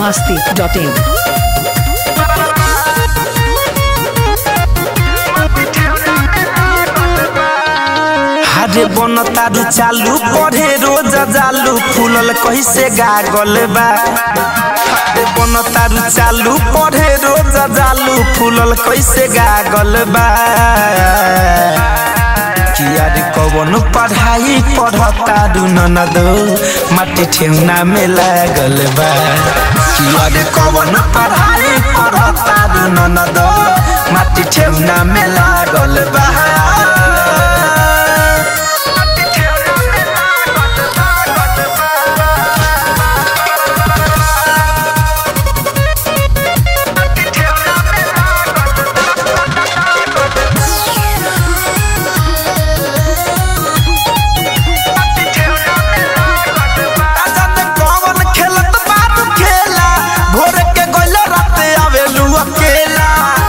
masti.in. हरे बन तारू चालू पढ़े रोज जालू फूलल कैसे गागल बा हरे बन तारू चालू पढ़े रोज जालू फूलल कैसे गागल बा किया रे कवन पढ़ाई पढ़तारू ननदो माटी ठेउना में लागल बा किया रे कवन पढ़ाई पढ़तारू ननदो माटी ठेउना में लागल बा राजन कौन खेलत बारू खेला भोर के गइल रात आवेलू अकेला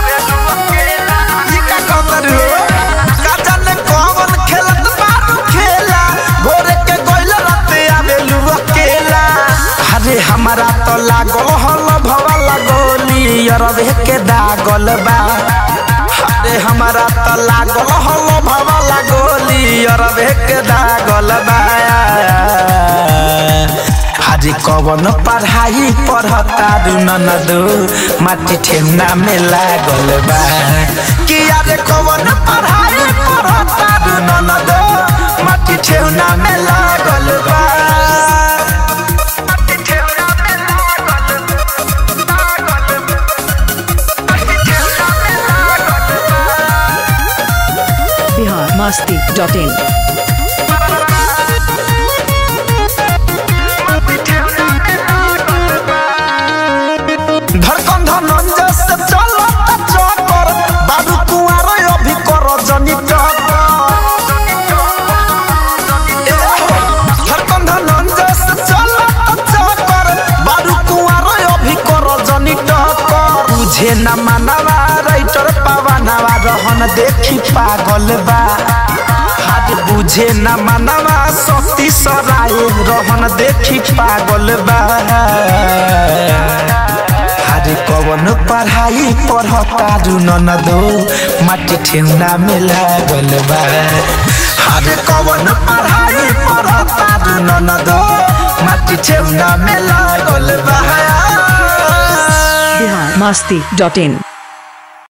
ई का खबर हो राजन कौन खेलत बारू खेला भोर के गइल रात आवेलू अकेला अरे हमारा तो लागल हल भवा लगोली अरबे के दागल बा अरे हमारा तो लागल हल भवा लगोली अरबे के दागल बा हरे कवन पढ़ाई पढ़ता दू ननदो माटी ठेमना में लागल बा कि अरे कवन पढ़ाई पढ़ता दू ननदो माटी ठेमना में लागल बा Bihar masti.in. धड़कन धनंजय से चलो चक्कर बाबू कुआर अभी कर जनी धड़कन धनंजय से चलो चक्कर बाबू कुआर अभी कर जनी टक्कर तुझे न मानवा राइटर पावनवा रहन देखी पागल बा हाथ बुझे न मानवा शक्ति सराय रहन देखी पागल बा हरे कवन पढ़ाई पढ़ता दू ननदो माटी ठेउना में लागल बा हरे कवन पढ़ाई पढ़ता दू ननदो माटी ठेउना में लागल बा Bihar masti.in.